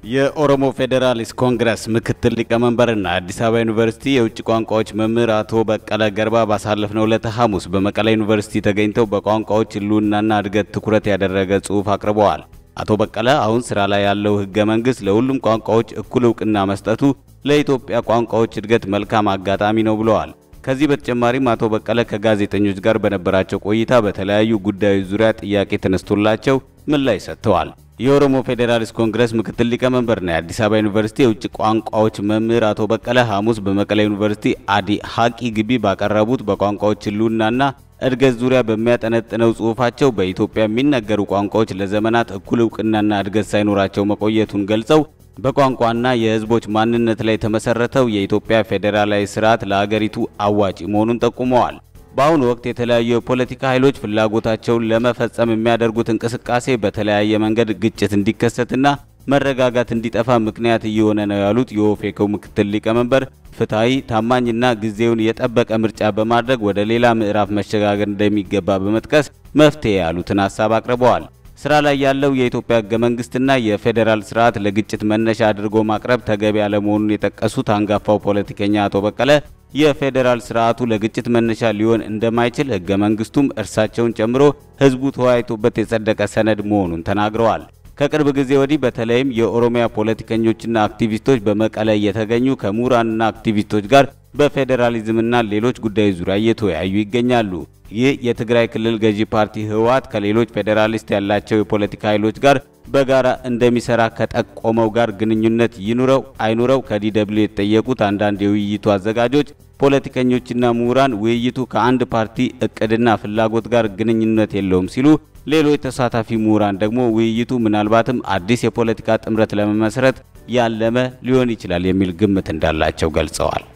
የኦሮሞ ፌዴራሊስት ኮንግረስ ምክትል ሊቀመንበርና አዲስ አበባ ዩኒቨርሲቲ የውጭ ቋንቋዎች መምህር አቶ በቀለ ገርባ ባሳለፍነው ዕለተ ሐሙስ በመቀለ ዩኒቨርሲቲ ተገኝተው በቋንቋዎች ሕልውናና እድገት ትኩረት ያደረገ ጽሑፍ አቅርበዋል። አቶ በቀለ አሁን ስራ ላይ ያለው ሕገ መንግሥት ለሁሉም ቋንቋዎች እኩል እውቅና መስጠቱ ለኢትዮጵያ ቋንቋዎች እድገት መልካም አጋጣሚ ነው ብለዋል። ከዚህ በተጨማሪም አቶ በቀለ ከጋዜጠኞች ጋር በነበራቸው ቆይታ በተለያዩ ጉዳዮች ዙሪያ ጥያቄ ተነስቶላቸው ምላሽ ሰጥተዋል። የኦሮሞ ፌዴራሊስት ኮንግረስ ምክትል ሊቀመንበርና የአዲስ አበባ ዩኒቨርሲቲ የውጭ ቋንቋዎች መምህር አቶ በቀለ ሐሙስ በመቀለ ዩኒቨርሲቲ አዲ ሀቂ ግቢ ባቀረቡት በቋንቋዎች ሕልውናና እድገት ዙሪያ በሚያጠነጥነው ጽሑፋቸው በኢትዮጵያ የሚነገሩ ቋንቋዎች ለዘመናት እኩል እውቅናና እድገት ሳይኖራቸው መቆየቱን ገልጸው በቋንቋና የሕዝቦች ማንነት ላይ የተመሰረተው የኢትዮጵያ ፌዴራላዊ ስርዓት ለአገሪቱ አዋጪ መሆኑን ጠቁመዋል። በአሁኑ ወቅት የተለያዩ የፖለቲካ ኃይሎች ፍላጎታቸውን ለመፈጸም የሚያደርጉት እንቅስቃሴ በተለያየ መንገድ ግጭት እንዲከሰትና መረጋጋት እንዲጠፋ ምክንያት እየሆነ ነው ያሉት የኦፌኮ ምክትል ሊቀመንበር ፍትሐዊ፣ ታማኝና ጊዜውን የጠበቀ ምርጫ በማድረግ ወደ ሌላ ምዕራፍ መሸጋገር እንደሚገባ በመጥቀስ መፍትሄ ያሉትን ሀሳብ አቅርበዋል። ስራ ላይ ያለው የኢትዮጵያ ህገ መንግስትና የፌዴራል ስርዓት ለግጭት መነሻ አድርጎ ማቅረብ ተገቢ ያለመሆኑን የጠቀሱት አንጋፋው ፖለቲከኛ አቶ በቀለ የፌዴራል ስርዓቱ ለግጭት መነሻ ሊሆን እንደማይችል ህገ መንግስቱም እርሳቸውን ጨምሮ ህዝቡ ተወያይቶበት የጸደቀ ሰነድ መሆኑን ተናግረዋል። ከቅርብ ጊዜ ወዲህ በተለይም የኦሮሚያ ፖለቲከኞችና አክቲቪስቶች በመቀለ እየተገኙ ከምሁራንና አክቲቪስቶች ጋር በፌዴራሊዝምና ሌሎች ጉዳዮች ዙሪያ እየተወያዩ ይገኛሉ። ይህ የትግራይ ክልል ገዢ ፓርቲ ህወሓት ከሌሎች ፌዴራሊስት ያላቸው የፖለቲካ ኃይሎች ጋር በጋራ እንደሚሰራ ከጠቆመው ጋር ግንኙነት ይኑረው አይኑረው ከዲደብሊው የተጠየቁት አንዳንድ የውይይቱ አዘጋጆች ፖለቲከኞችና ምሁራን ውይይቱ ከአንድ ፓርቲ እቅድና ፍላጎት ጋር ግንኙነት የለውም ሲሉ፣ ሌሎች ተሳታፊ ምሁራን ደግሞ ውይይቱ ምናልባትም አዲስ የፖለቲካ ጥምረት ለመመስረት ያለመ ሊሆን ይችላል የሚል ግምት እንዳላቸው ገልጸዋል።